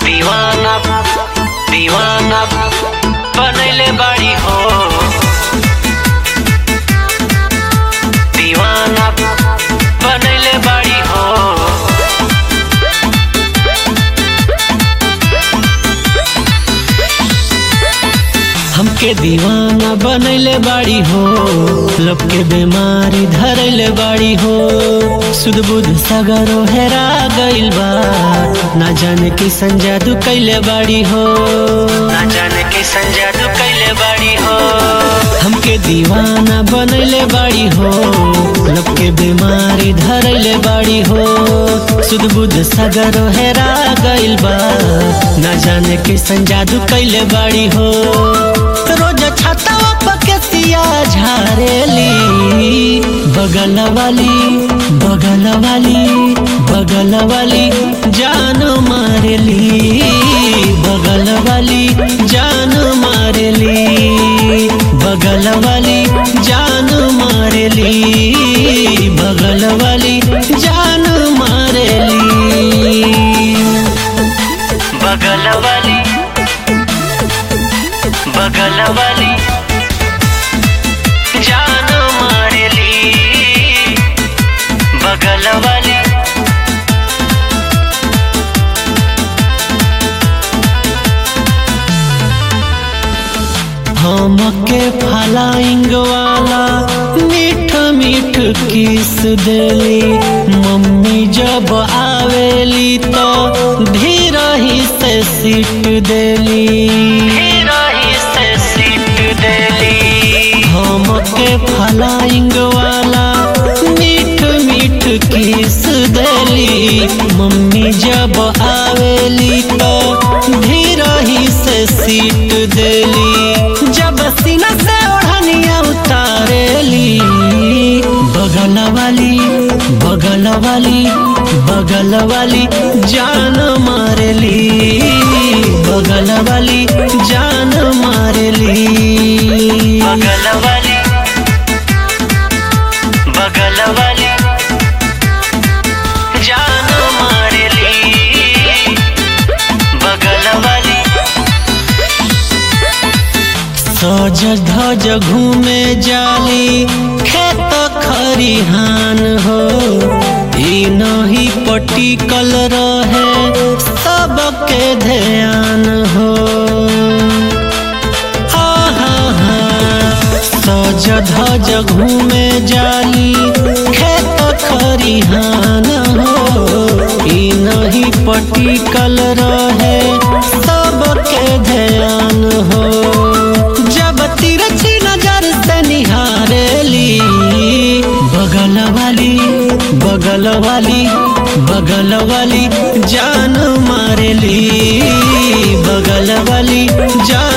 दीवाना दीवाना बनैले बाड़ी हो दीवाना बनैले बाड़ी हो हमके दीवाना बनैले बाड़ी हो लब के बीमारी धरैले बाड़ी हो सुध बुध सगरो हेरा गइल बा ना जाने की संजादू कैले बाड़ी हो ना जाने की संजादू कैले बाड़ी हो हमके दीवाना बनैले बाड़ी हो लब के बीमारी धरैले बाड़ी हो सुध बुध सगरो हेरा गइल बा ना जाने की संजादू कैले बाड़ी हो रोज छातावा पकेतिया झारेली बगल वाली बगल वाली बगल वाली जान मारेली बगल वाली जान मारेली बगल वाली जान मारेली बगल वाली जान मारेली बगल वाली बगल वाली जान मारेली बगल वाली हमके फलाइंग वाला मीठ मीठ किस देली मम्मी जब आवेली तो धीरा ही से सीट देली धीरा ही से सीट देली हमके फलाइंग वाला मीठ मीठ किस देली मम्मी जब आवेली तो धीरा ही से सीट देली जब सीना से ओढ़निया उतारेली बगल वाली बगल वाली बगल वाली जान मारेली बगल वाली जान मारेली बगल वाली बगल वाली जान मारेली बगल वाली सज धज घूमे जाली खेत खरिहान हो ई नहीं पटिकल रहे सबके ध्यान हो आहा, सज धज घूमे जाली खेत खरिहान हो ई नहीं पटिकल रहे सबके ध्यान हो जब तिरछी नजर से निहारेली बगल वाली बगल वाली बगल वाली जान मारेली बगल वाली जान